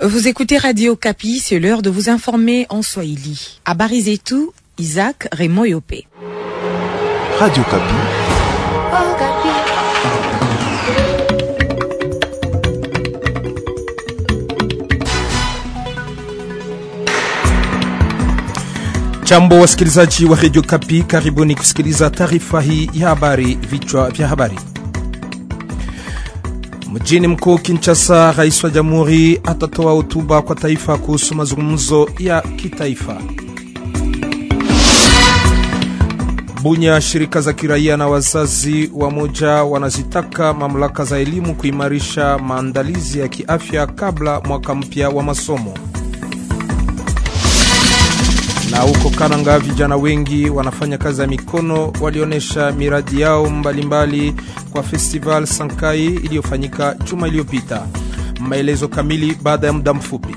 Vous écoutez Radio Kapi, c'est l'heure de vous informer en Swahili. À Barizetou, Isaac Raymond Yopé. Radio Kapi. Jambo wasikilizaji wa Radio Kapi, karibuni kusikiliza taarifa hii ya habari. Vichwa vya habari: Mjini mkuu Kinshasa, rais wa jamhuri atatoa hotuba kwa taifa kuhusu mazungumzo ya kitaifa. Bunya, shirika za kiraia na wazazi wa moja wanazitaka mamlaka za elimu kuimarisha maandalizi ya kiafya kabla mwaka mpya wa masomo. Na huko Kananga, vijana wengi wanafanya kazi ya mikono walionyesha miradi yao mbalimbali mbali kwa Festival Sankai iliyofanyika juma iliyopita. Maelezo kamili baada ya muda mfupi.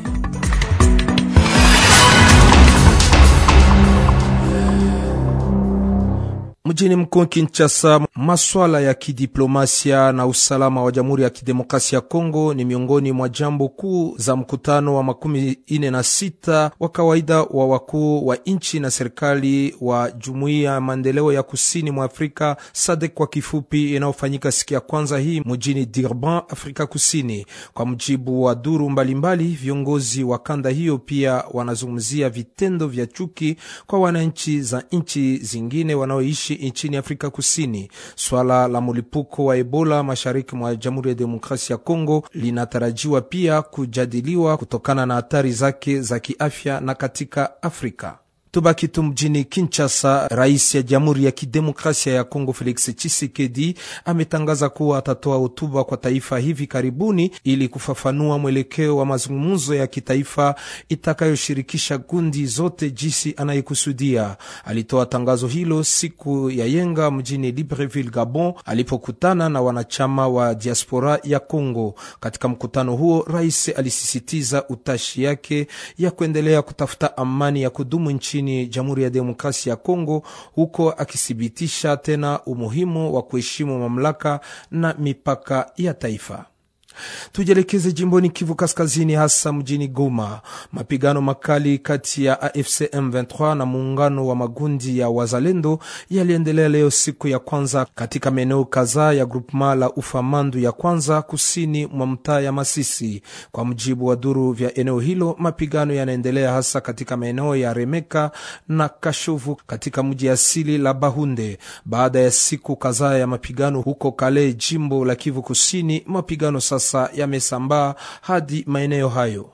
Mjini mkuu Kinshasa, maswala ya kidiplomasia na usalama wa Jamhuri ya Kidemokrasia ya Kongo ni miongoni mwa jambo kuu za mkutano wa makumi ine na sita wa kawaida wa wakuu wa nchi na serikali wa Jumuiya ya Maendeleo ya Kusini mwa Afrika SADC kwa kifupi, inayofanyika siku ya kwanza hii mjini Durban, Afrika Kusini. Kwa mujibu wa duru mbalimbali, viongozi wa kanda hiyo pia wanazungumzia vitendo vya chuki kwa wananchi za nchi zingine wanaoishi nchini Afrika Kusini. Swala la mlipuko wa Ebola mashariki mwa Jamhuri ya Demokrasia ya Kongo linatarajiwa pia kujadiliwa kutokana na hatari zake za kiafya na katika Afrika. Tubaki tu mjini Kinshasa. Rais ya Jamhuri ya Kidemokrasia ya Kongo Felix Tshisekedi ametangaza kuwa atatoa hotuba kwa taifa hivi karibuni ili kufafanua mwelekeo wa mazungumzo ya kitaifa itakayoshirikisha kundi zote jinsi anayekusudia. Alitoa tangazo hilo siku ya yenga mjini Libreville, Gabon, alipokutana na wanachama wa diaspora ya Kongo. Katika mkutano huo, rais alisisitiza utashi yake ya kuendelea kutafuta amani ya kudumu nchini Jamhuri ya Demokrasia ya Kongo, huko akithibitisha tena umuhimu wa kuheshimu mamlaka na mipaka ya taifa. Tujielekeze jimboni Kivu Kaskazini, hasa mjini Goma. Mapigano makali kati ya AFC M23 na muungano wa magundi ya wazalendo yaliendelea leo siku ya kwanza katika maeneo kadhaa ya grupema la Ufamandu ya kwanza kusini mwa mtaa ya Masisi. Kwa mujibu wa duru vya eneo hilo, mapigano yanaendelea hasa katika maeneo ya Remeka na Kashovu katika mji asili la Bahunde. Baada ya siku kadhaa ya mapigano huko Kale, jimbo la Kivu Kusini, mapigano sasa yamesambaa hadi maeneo hayo.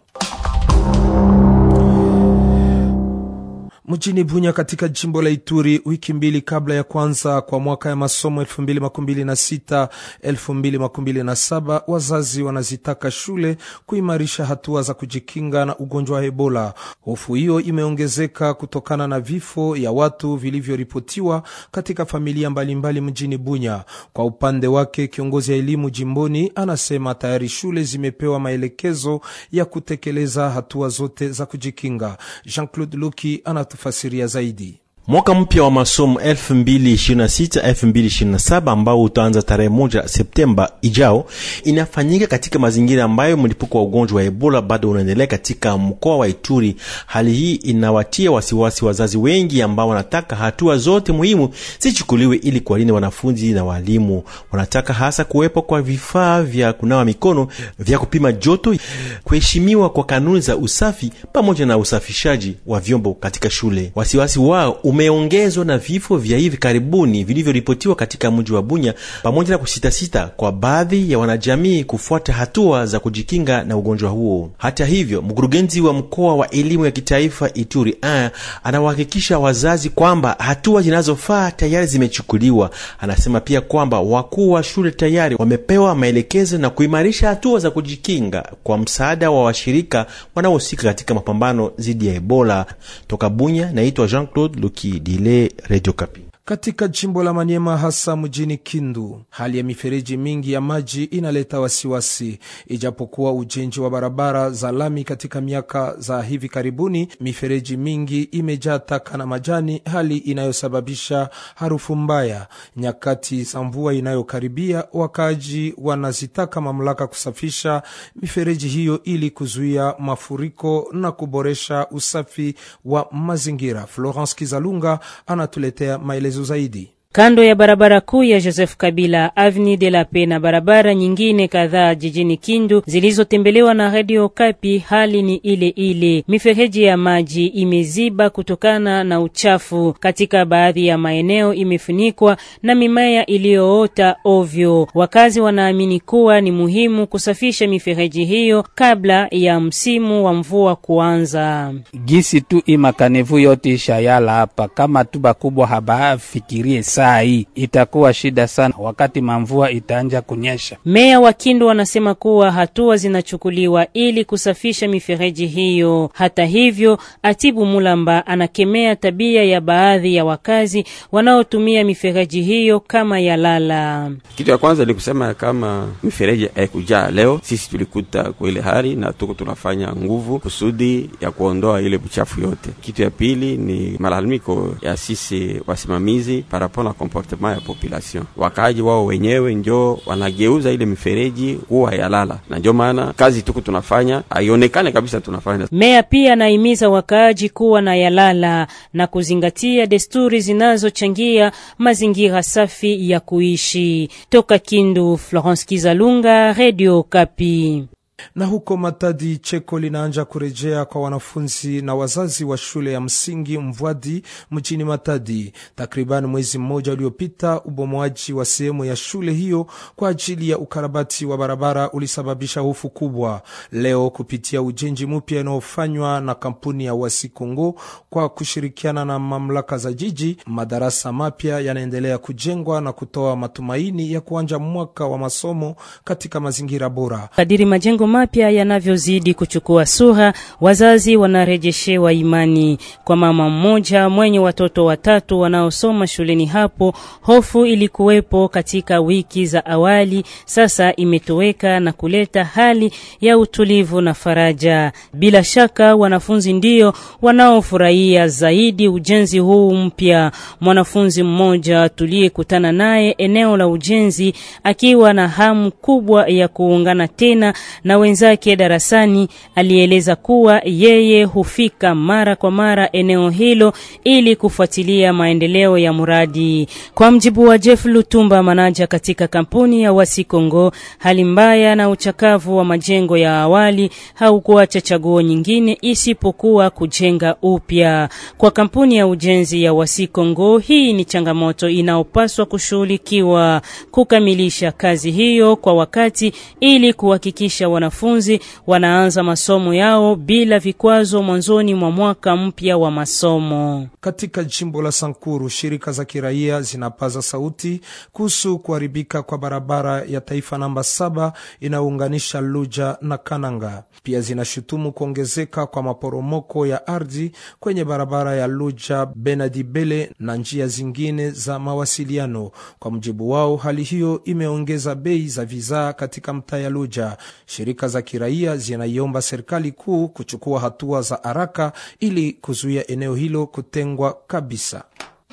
Mjini Bunya katika jimbo la Ituri, wiki mbili kabla ya kwanza kwa mwaka ya masomo 2026 2027, wazazi wanazitaka shule kuimarisha hatua za kujikinga na ugonjwa wa Ebola. Hofu hiyo imeongezeka kutokana na vifo ya watu vilivyoripotiwa katika familia mbalimbali mbali mjini Bunya. Kwa upande wake, kiongozi ya elimu jimboni anasema tayari shule zimepewa maelekezo ya kutekeleza hatua zote za kujikinga. Jean-Claude Luki ana tufasiria zaidi. Mwaka mpya wa masomo 2026-2027 ambao utaanza tarehe moja Septemba ijao inafanyika katika mazingira ambayo mlipuko wa ugonjwa wa Ebola bado unaendelea katika mkoa wa Ituri. Hali hii inawatia wasiwasi wazazi wengi ambao wanataka hatua zote muhimu zichukuliwe ili kuwalinda wanafunzi na walimu. Wanataka hasa kuwepo kwa vifaa vya kunawa mikono, vya kupima joto, kuheshimiwa kwa kanuni za usafi pamoja na usafishaji wa vyombo katika shule. Wasiwasi wao umeongezwa na vifo vya hivi karibuni vilivyoripotiwa katika mji wa Bunya pamoja na kusitasita kwa baadhi ya wanajamii kufuata hatua za kujikinga na ugonjwa huo. Hata hivyo, mkurugenzi wa mkoa wa elimu ya kitaifa Ituri a anawahakikisha wazazi kwamba hatua zinazofaa tayari zimechukuliwa. Anasema pia kwamba wakuu wa shule tayari wamepewa maelekezo na kuimarisha hatua za kujikinga kwa msaada wa washirika wanaohusika katika mapambano dhidi ya Ebola. Toka Bunya, naitwa Jean-Claude Luki Dile, Radio Kapi. Katika jimbo la Maniema, hasa mjini Kindu, hali ya mifereji mingi ya maji inaleta wasiwasi. Ijapokuwa ujenzi wa barabara za lami katika miaka za hivi karibuni, mifereji mingi imejaa taka na majani, hali inayosababisha harufu mbaya. Nyakati za mvua inayokaribia, wakaaji wanazitaka mamlaka kusafisha mifereji hiyo ili kuzuia mafuriko na kuboresha usafi wa mazingira. Florence Kizalunga anatuletea maelezo zaidi. Kando ya barabara kuu ya Joseph Kabila, Avenue de la Paix na barabara nyingine kadhaa jijini Kindu zilizotembelewa na Radio Kapi, hali ni ile ile. Mifereji ya maji imeziba kutokana na uchafu. Katika baadhi ya maeneo imefunikwa na mimea iliyoota ovyo. Wakazi wanaamini kuwa ni muhimu kusafisha mifereji hiyo kabla ya msimu wa mvua kuanza. Gisi tu imakanevu yote ishayala hapa, kama tu bakubwa habafikirie saa hii itakuwa shida sana wakati mamvua itaanja kunyesha. Meya wa Kindu wanasema kuwa hatua zinachukuliwa ili kusafisha mifereji hiyo. Hata hivyo, Atibu Mulamba anakemea tabia ya baadhi ya wakazi wanaotumia mifereji hiyo kama ya lala. Kitu ya kwanza ni kusema kama mifereji haikujaa leo, sisi tulikuta kwa ile hali na tuko tunafanya nguvu kusudi ya kuondoa ile buchafu yote. Kitu ya pili ni malalamiko ya sisi wasimamizi parapo na comportement ya population. Wakaaji wao wenyewe njo wanageuza ile mifereji kuwa ya lala, na ndio maana kazi tuko tunafanya haionekane kabisa tunafanya. Meya pia anahimiza wakaaji kuwa na yalala na kuzingatia desturi zinazochangia mazingira safi ya kuishi. Toka Kindu, Florence Kizalunga, Radio Kapi. Na huko Matadi, cheko linaanja kurejea kwa wanafunzi na wazazi wa shule ya msingi Mvwadi mjini Matadi. Takriban mwezi mmoja uliopita, ubomoaji wa sehemu ya shule hiyo kwa ajili ya ukarabati wa barabara ulisababisha hofu kubwa. Leo, kupitia ujenzi mpya unaofanywa na kampuni ya Wasikongo kwa kushirikiana na mamlaka za jiji, madarasa mapya yanaendelea kujengwa na kutoa matumaini ya kuanja mwaka wa masomo katika mazingira bora. Kadiri majengo mapya yanavyozidi kuchukua sura, wazazi wanarejeshewa imani. Kwa mama mmoja mwenye watoto watatu wanaosoma shuleni hapo, hofu ilikuwepo katika wiki za awali, sasa imetoweka na kuleta hali ya utulivu na faraja. Bila shaka wanafunzi ndio wanaofurahia zaidi ujenzi huu mpya. Mwanafunzi mmoja tuliyekutana naye eneo la ujenzi akiwa na hamu kubwa ya kuungana tena na wenzake darasani alieleza kuwa yeye hufika mara kwa mara eneo hilo ili kufuatilia maendeleo ya mradi. Kwa mjibu wa Jeff Lutumba, manaja katika kampuni ya Wasikongo, hali mbaya na uchakavu wa majengo ya awali haukuacha chaguo nyingine isipokuwa kujenga upya. Kwa kampuni ya ujenzi ya Wasikongo, hii ni changamoto inayopaswa kushughulikiwa, kukamilisha kazi hiyo kwa wakati ili kuhakikisha wanafunzi wanaanza masomo yao bila vikwazo mwanzoni mwa mwaka mpya wa masomo. Katika jimbo la Sankuru, shirika za kiraia zinapaza sauti kuhusu kuharibika kwa barabara ya taifa namba saba inayounganisha Luja na Kananga. Pia zinashutumu kuongezeka kwa maporomoko ya ardhi kwenye barabara ya Luja Benadibele na njia zingine za mawasiliano. Kwa mujibu wao, hali hiyo imeongeza bei za vizaa katika mtaa ya Luja. Shirika za kiraia zinaiomba serikali kuu kuchukua hatua za haraka ili kuzuia eneo hilo kutengwa kabisa.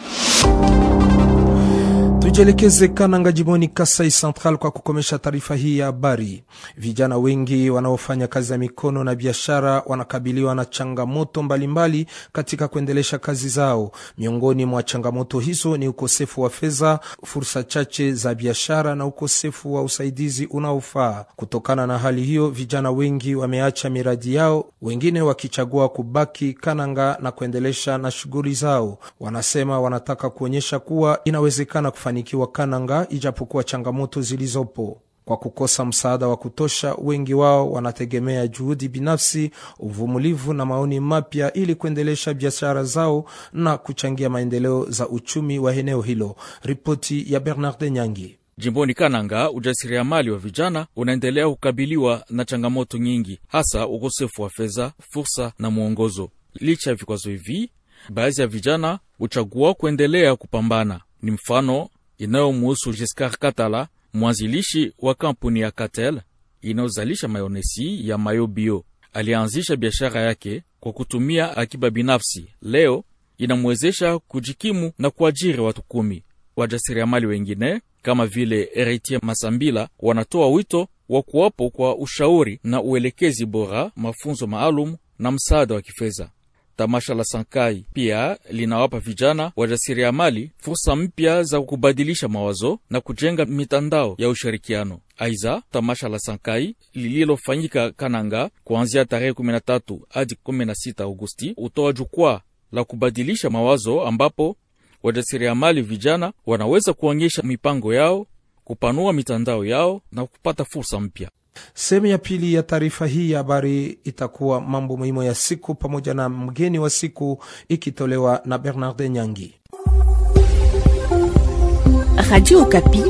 Tujielekeze Kananga, jimboni Kasai Central, kwa kukomesha taarifa hii ya habari. Vijana wengi wanaofanya kazi ya mikono na biashara wanakabiliwa na changamoto mbalimbali mbali katika kuendelesha kazi zao. Miongoni mwa changamoto hizo ni ukosefu wa fedha, fursa chache za biashara na ukosefu wa usaidizi unaofaa. Kutokana na hali hiyo, vijana wengi wameacha miradi yao, wengine wakichagua kubaki Kananga na kuendelesha na shughuli zao. Wanasema wanataka kuonyesha kuwa inawezekana kufanikiwa Kananga ijapokuwa changamoto zilizopo. Kwa kukosa msaada wa kutosha, wengi wao wanategemea juhudi binafsi, uvumilivu na maoni mapya ili kuendelesha biashara zao na kuchangia maendeleo za uchumi wa eneo hilo. Ripoti ya Bernard Nyangi. Jimboni Kananga, ujasiriamali wa vijana unaendelea kukabiliwa na changamoto nyingi, hasa ukosefu wa fedha, fursa na mwongozo. Licha ya vikwazo hivi baadhi ya vijana huchagua kuendelea kupambana. Ni mfano inayomuhusu Giscard Katala, mwanzilishi wa kampuni ya Catel inayozalisha mayonesi ya mayo bio. Alianzisha biashara yake kwa kutumia akiba binafsi. Leo inamwezesha kujikimu na kuajiri watu kumi. Wajasiriamali wengine kama vile Heritier Masambila wanatoa wito wa kuwapo kwa ushauri na uelekezi bora, mafunzo maalum na msaada wa kifedha. Tamasha la Sankai pia linawapa vijana wajasiriamali fursa mpya za kubadilisha mawazo na kujenga mitandao ya ushirikiano. Aiza, tamasha la Sankai lililofanyika Kananga kuanzia tarehe 13 hadi 16 Agosti hutoa jukwaa la kubadilisha mawazo ambapo wajasiriamali vijana wanaweza kuonyesha mipango yao, kupanua mitandao yao na kupata fursa mpya. Sehemu ya pili ya taarifa hii ya habari itakuwa mambo muhimu ya siku pamoja na mgeni wa siku ikitolewa na Bernard Nyangi. Radio Okapi,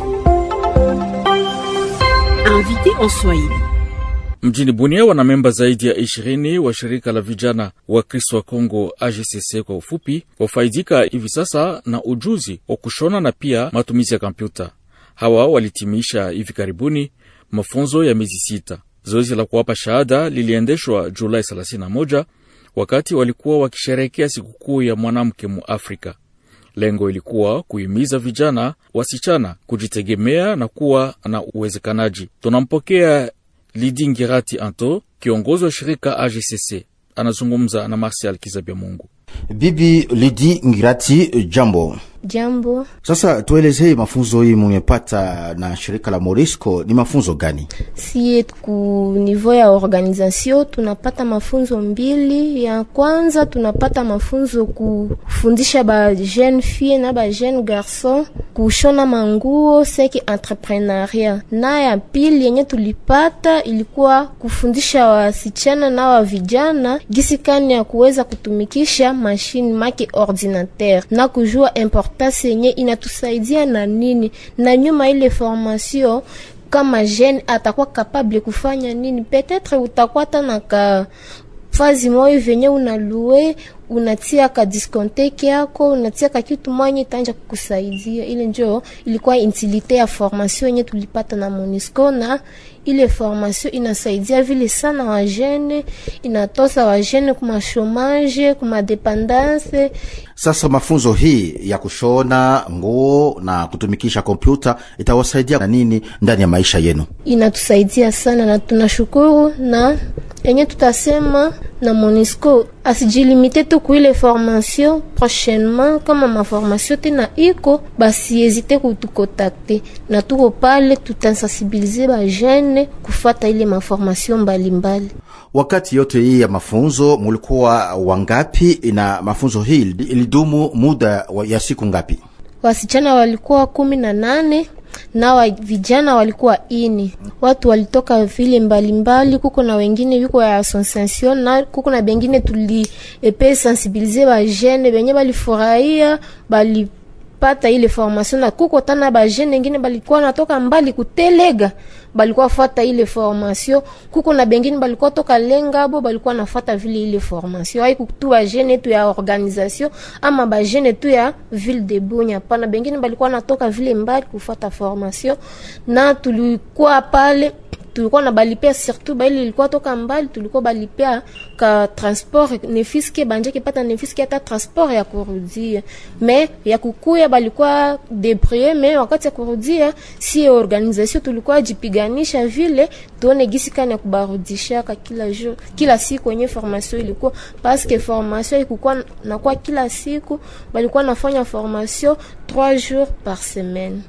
invité en Swahili. Mjini Bunia wana memba zaidi ya ishirini wa shirika la vijana wa Kristo wa Kongo AGCC kwa ufupi, wafaidika hivi sasa na ujuzi wa kushona na pia matumizi ya kompyuta. Hawa walitimisha hivi karibuni mafunzo ya miezi sita. Zoezi la kuwapa shahada liliendeshwa Julai 31 wakati walikuwa wakisherehekea sikukuu ya mwanamke mu Afrika. Lengo ilikuwa kuhimiza vijana wasichana kujitegemea na kuwa na uwezekanaji. Tunampokea Lidi Ngirati Anto, kiongozi wa shirika AGCC, anazungumza na Marsial Kizabia Mungu. Bibi Lidi Ngirati, jambo. Jambo. Sasa tuelezee mafunzo hii mumepata na shirika la Morisco ni mafunzo gani? Sie ku niveau ya organisation tunapata mafunzo mbili. Ya kwanza tunapata mafunzo kufundisha ba jeune fille na ba jeune garçon kushona manguo seki entrepreneuria, na ya pili yenye tulipata ilikuwa kufundisha wasichana na wa vijana gisi kani ya kuweza kutumikisha mashine make ordinateur na kujua importance yenye inatusaidia na nini, na nyuma ile formation kama jeune atakuwa capable kufanya nini, peut-être utakuwa tana ka fazi moyo venye unalue unatia ka diskonteki yako unatia ka kitu mwanye tanja kukusaidia. Ile njo ilikuwa utilite ya formation yenye tulipata na Monisco, na ile formation inasaidia vile sana wajene, inatosa wajene kuma chomage kuma dependance. Sasa mafunzo hii ya kushona nguo na kutumikisha kompyuta itawasaidia na nini ndani ya maisha yenu? Inatusaidia sana na tunashukuru, na yenye tutasema na Monisco asijilimite tu kuile formation prochainement, kama maformation tena iko basi ezite kutukontakte na tuko pale, tutasensibilize ba jeune kufata ile maformation mbalimbali. Wakati yote hii ya mafunzo mulikuwa wangapi? Na mafunzo hii ilidumu muda ya siku ngapi? Wasichana walikuwa kumi na nane na wa vijana walikuwa ini. Watu walitoka vile mbalimbali, kuko na wengine viko ya association na kuko na bengine tuli epe sensibiliser ba jeune benye balifurahia bali pata ile formation na kuko tana ba jeune wengine balikuwa natoka mbali kutelega balikuwa fata ile formation. Kuko na bengine balikuwa toka Lengabo balikuwa nafata vile ile formation, hai kutu ba jeune tu ya organisation ama ba jeune tu ya ville de Bunya. Pana bengine balikuwa natoka vile mbali kufata formation, na tulikuwa pale tulikuwa na balipea surtout baili ilikuwa toka mbali, tulikuwa balipea ka transport nefiske banje kipata nefiske hata transport ya kurudia, me ya kukuya balikuwa debrouiller, me wakati ya kurudia si organisation tulikuwa jipiganisha vile tuone gisi kani ya kubarudisha ka kila jour kila siku yenye formation ilikuwa, parce que formation ilikuwa na kwa kila siku balikuwa nafanya formation 3 jours par semaine.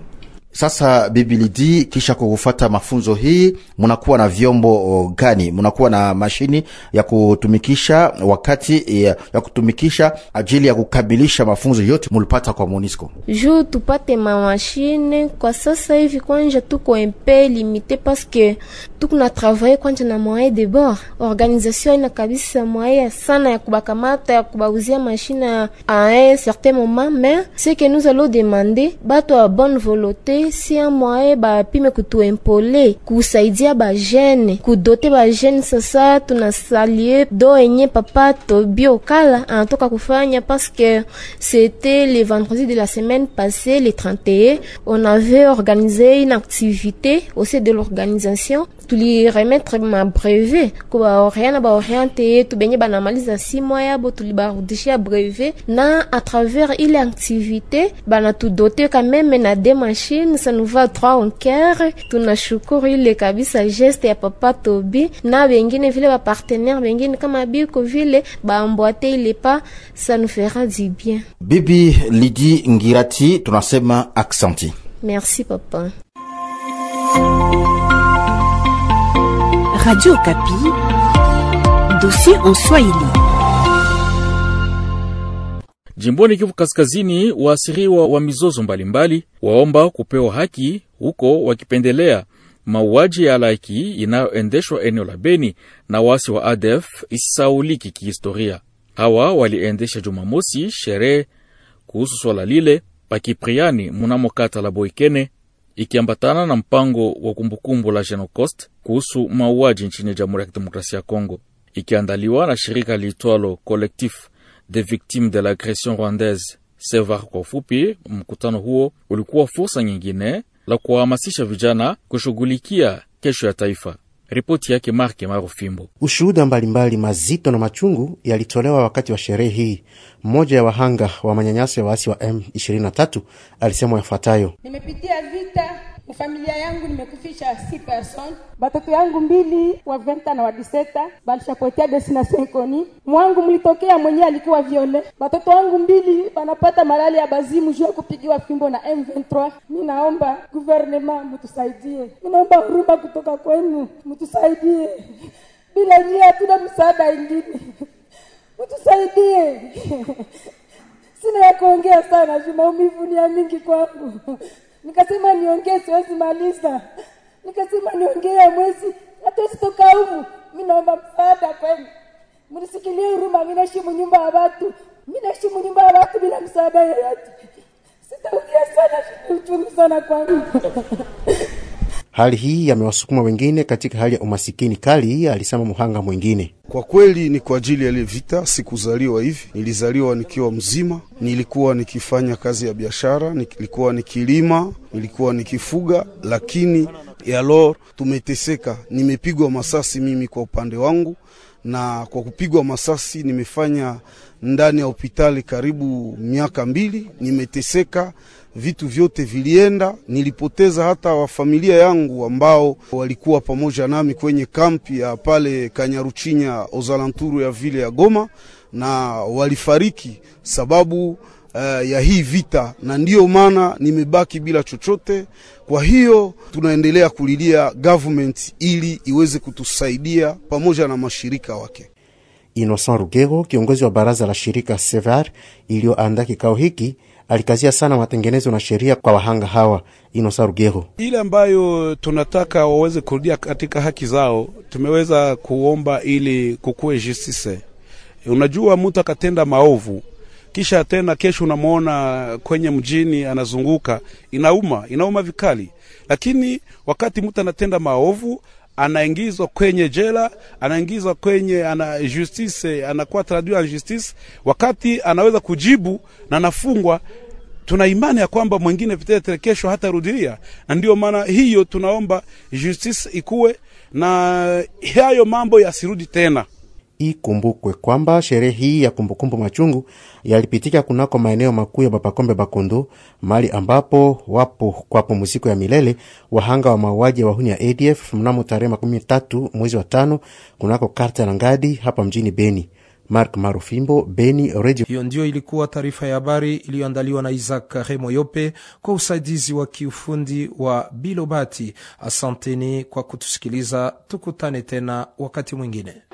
Sasa Bibi Lidi, kisha kufata mafunzo hii, munakuwa na vyombo gani? Munakuwa na mashini ya kutumikisha wakati ya, ya kutumikisha ajili ya kukamilisha mafunzo yote mulipata kwa Monisco? Juu tupate mamashine kwa sasa hivi, kwanja tuko mpe limite paske tukuna travaye kwanja na moyen de bord organisation ina kabisa moyen sana ya kubakamata ya kubauzia mashine à un certain moment mais ce que nous allons demander bato ya bonne volonté si un moyen bapime kutuempole kusaidia bajene kudote bajene sasa tunasalie do enye papa tobi okala anatoka kufanya parce que c'était le vendredi de la semaine passée le 31 on avait organisé une activité au sein de l'organisation tuliremettre ma brevet kubaoriana baoriente yetu benye banamaliza si mois yabo tulibarudishia brevet na à travers ile activité banatudote quand même na deux machines ça nous va trois en cœur tunashukuru ile kabisa geste ya papa Tobi na bengine vile bapartenaire bengine kama biko vile baambwate ile pa ça nous fera du bien bibi lidi ngirati tunasema aksanti merci papa Radio Kapi, dossier en Swahili. Jimboni Kivu Kaskazini, waasiriwa wa mizozo mbalimbali waomba kupewa haki huko, wakipendelea mauaji ya halaiki inayoendeshwa eneo la Beni na wasi wa ADF isisauliki kihistoria. Hawa waliendesha Jumamosi sherehe kuhusu swala lile pakipriani munamo kata la Boikene, ikiambatana na mpango wa kumbukumbu la Genocost kuhusu mauaji nchini Jamhuri ya Kidemokrasia ya Kongo, ikiandaliwa na shirika liitwalo Collectif des Victimes de l'Agression Rwandaise SEVAR kwa ufupi. Mkutano huo ulikuwa fursa nyingine la kuwahamasisha vijana kushughulikia kesho ya taifa. Ripoti yake Marke Marufimbo. Ushuhuda mbalimbali mazito na machungu yalitolewa wakati wa sherehe hii. Mmoja ya wahanga wa manyanyaso ya waasi wa M23 alisema yafuatayo: nimepitia vita mufamilia yangu nimekufisha si person batoto yangu mbili wa venta na wa diseta balishapotea destination koni mwangu mlitokea mwenyewe alikuwa viole batoto wangu mbili banapata malali ya bazimu juu ya kupigiwa fimbo na M23 mi naomba guvernema mtusaidie mi naomba huruma kutoka kwenu mtusaidie bila nyie hatuna msaada ingine mtusaidie sina ya kuongea sana juu maumivu ni ya mingi kwangu nikasema niongee siwezi maliza nikasema niongee mwezi hatuwezi toka humu mi naomba msaada kwenu mnisikilie huruma mi naishi nyumba ya watu mi naishi nyumba ya watu bila msaada yoyote sitaongea sana uchungu sana kwangu Hali hii yamewasukuma wengine katika hali ya umasikini kali, alisema muhanga mwingine. Kwa kweli ni kwa ajili ya ile vita. Sikuzaliwa hivi, nilizaliwa nikiwa mzima. Nilikuwa nikifanya kazi ya biashara, nilikuwa nikilima, nilikuwa nikifuga, lakini yalor tumeteseka. Nimepigwa masasi mimi kwa upande wangu, na kwa kupigwa masasi nimefanya ndani ya hospitali karibu miaka mbili. Nimeteseka, vitu vyote vilienda. Nilipoteza hata wafamilia yangu ambao walikuwa pamoja nami kwenye kampi ya pale Kanyaruchinya ozalanturu ya vile ya Goma, na walifariki sababu uh, ya hii vita, na ndiyo maana nimebaki bila chochote. Kwa hiyo tunaendelea kulilia government ili iweze kutusaidia pamoja na mashirika wake. Innocent Rugero, kiongozi wa baraza la shirika Sevar iliyoandaa kikao hiki, alikazia sana matengenezo na sheria kwa wahanga hawa. Innocent Rugero: ile ambayo tunataka waweze kurudia katika haki zao, tumeweza kuomba ili kukuwe justice. Unajua, mtu akatenda maovu kisha tena kesho unamwona kwenye mjini anazunguka, inauma, inauma vikali. Lakini wakati mtu anatenda maovu anaingizwa kwenye jela, anaingizwa kwenye ana justice, anakuwa traduit en justice, wakati anaweza kujibu na anafungwa. Tuna imani ya kwamba mwingine vitetere kesho hata rudilia, na ndio maana hiyo tunaomba justice ikuwe na hayo mambo yasirudi tena. Ikumbukwe kwamba sherehe hii ya kumbukumbu machungu yalipitika kunako maeneo makuu ya Bapakombe Bakundu, mahali ambapo wapo kwa pumziko ya milele wahanga wa mauaji ya wahuni ya ADF mnamo tarehe makumi tatu mwezi wa tano kunako karta na ngadi hapa mjini Beni. Mark Marufimbo, Beni Radio. Hiyo ndio ilikuwa taarifa ya habari iliyoandaliwa na Isaac Remoyope kwa usaidizi wa kiufundi wa Bilobati. Asanteni kwa kutusikiliza, tukutane tena wakati mwingine.